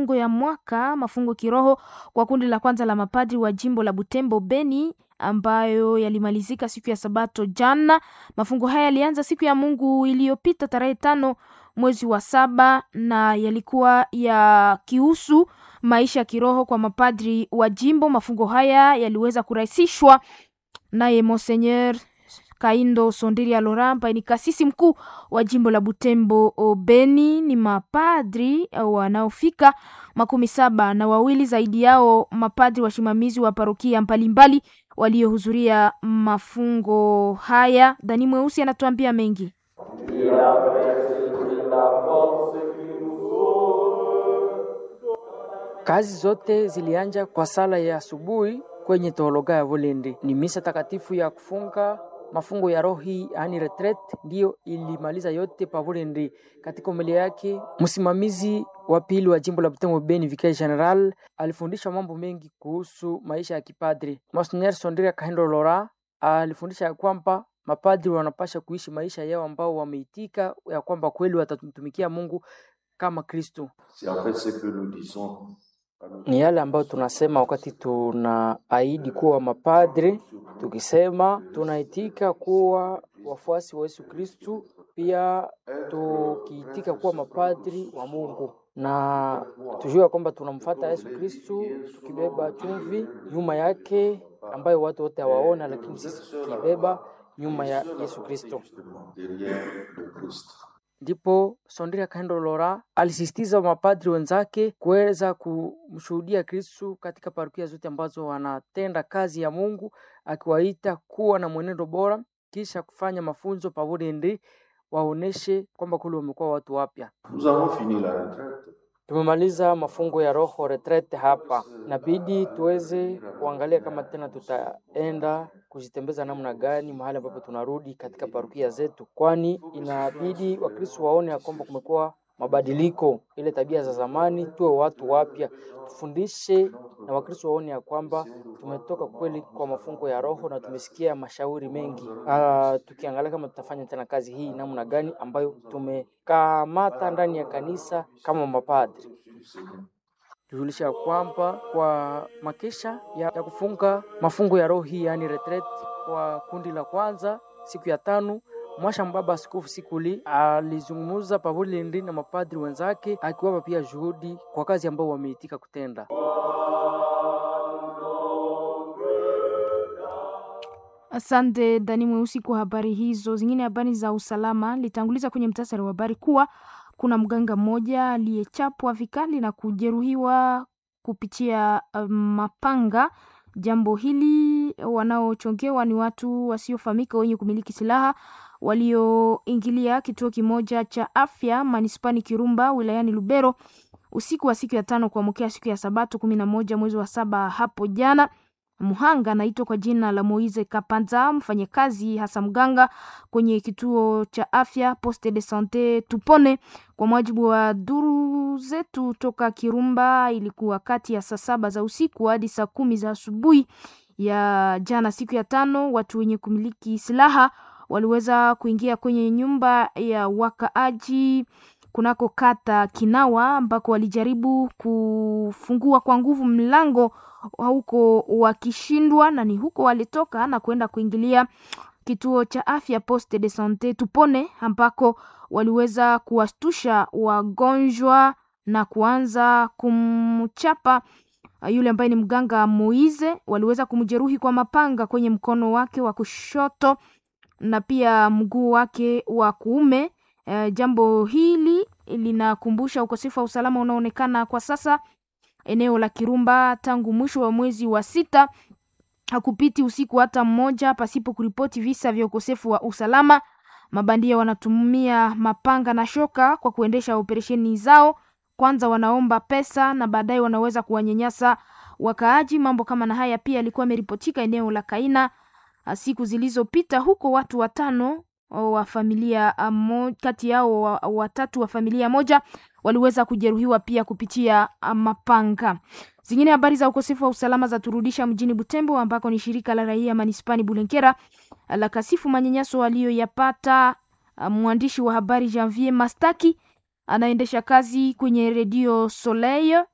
mafungo ya mwaka mafungo kiroho kwa kundi la kwanza la mapadri wa jimbo la Butembo Beni ambayo yalimalizika siku ya Sabato jana. Mafungo haya yalianza siku ya Mungu iliyopita tarehe tano mwezi wa saba na yalikuwa yakihusu maisha ya kiroho kwa mapadri wa jimbo. Mafungo haya yaliweza kurahisishwa naye Monseigneur Kaindo Sondiria Laurent ambaye ni kasisi mkuu wa jimbo la Butembo Beni. Ni mapadri wanaofika makumi saba na wawili, zaidi yao mapadri wasimamizi wa parokia mbalimbali waliohudhuria mafungo haya. Dani Mweusi anatuambia mengi. Kazi zote zilianja kwa sala ya asubuhi kwenye teologa ya Volende. Ni misa takatifu ya kufunga mafungo ya rohi yani retret, ndiyo ilimaliza yote pa Volende. Katika umelia yake, msimamizi wa pili wa jimbo la Butembo Beni, Vicaire General, alifundisha mambo mengi kuhusu maisha ya kipadri. Monsignor Sondria Kahendo Lora alifundisha ya kwamba mapadri wanapasha kuishi maisha yao ambao wameitika ya kwamba kweli watamtumikia Mungu kama Kristo. Ni yale ambayo tunasema wakati tunaahidi kuwa mapadri, tukisema tunaitika kuwa wafuasi wa Yesu Kristu, pia tukiitika kuwa mapadri wa Mungu na tujue kwamba tunamfata Yesu Kristu tukibeba chumvi nyuma yake ambayo watu wote hawaona, lakini sisi tukibeba nyuma ya Yesu Kristo. Ndipo Sondria Kahendo Lora alisisitiza mapadri wenzake kuweza kumshuhudia Kristu katika parokia zote ambazo wanatenda kazi ya Mungu, akiwaita kuwa na mwenendo bora, kisha kufanya mafunzo pamoja ndi waoneshe kwamba kule wamekuwa watu wapya. Tumemaliza mafungo ya roho retrete hapa, inabidi tuweze kuangalia kama tena tutaenda kujitembeza namna gani mahali ambapo tunarudi katika parokia zetu, kwani inabidi Wakristo waone ya kwamba kumekuwa mabadiliko, ile tabia za zamani, tuwe watu wapya, tufundishe na Wakristo waone ya kwamba tumetoka kweli kwa mafungo ya roho na tumesikia mashauri mengi. Uh, tukiangalia kama tutafanya tena kazi hii namna gani ambayo tumekamata ndani ya kanisa kama mapadri tujulisha kwamba kwa makesha ya, ya kufunga mafungo ya roho hii yani retreat kwa kundi la kwanza siku ya tano Mwasha Mbaba Askofu Sikuli alizungumza pamoja na mapadri wenzake akiwapa pia juhudi kwa kazi ambao wameitika kutenda. Asante Dani Mweusi kwa habari hizo. Zingine habari za usalama litanguliza kwenye mtasari wa habari kuwa kuna mganga mmoja aliyechapwa vikali na kujeruhiwa kupitia uh, mapanga. Jambo hili wanaochongewa ni watu wasiofahamika wenye kumiliki silaha walioingilia kituo kimoja cha afya manispani Kirumba wilayani Lubero usiku wa siku ya tano kuamkia siku ya Sabato kumi na moja mwezi wa saba hapo jana. Muhanga anaitwa kwa jina la Moise Kapanza, mfanyakazi hasa mganga kwenye kituo cha afya Poste de Sante Tupone. Kwa mujibu wa duru zetu toka Kirumba, ilikuwa kati ya saa saba za usiku hadi saa kumi za asubuhi ya jana, siku ya tano. Watu wenye kumiliki silaha waliweza kuingia kwenye nyumba ya wakaaji kunako kata Kinawa ambako walijaribu kufungua kwa nguvu mlango huko wakishindwa, na ni huko walitoka na kwenda kuingilia kituo cha afya Poste de Sante Tupone ambako waliweza kuwastusha wagonjwa na kuanza kumchapa yule ambaye ni mganga Moize. Waliweza kumjeruhi kwa mapanga kwenye mkono wake wa kushoto na pia mguu wake wa kuume. Uh, jambo hili linakumbusha ukosefu wa usalama unaoonekana kwa sasa eneo la Kirumba tangu mwisho wa mwezi wa sita. Hakupiti usiku hata mmoja pasipo kuripoti visa vya ukosefu wa usalama. Mabandia wanatumia mapanga na shoka kwa kuendesha operesheni zao. Kwanza wanaomba pesa na baadaye wanaweza kuwanyanyasa wakaaji. Mambo kama na haya pia yalikuwa yameripotika eneo la Kaina siku zilizopita, huko watu watano wa familia mo, kati yao watatu wa familia moja waliweza kujeruhiwa pia kupitia mapanga. Zingine habari za ukosefu wa usalama za turudisha mjini Butembo ambako ni shirika la raia manispani Bulenkera la kasifu manyanyaso aliyoyapata mwandishi wa habari Janvier Mastaki anaendesha kazi kwenye redio Soleil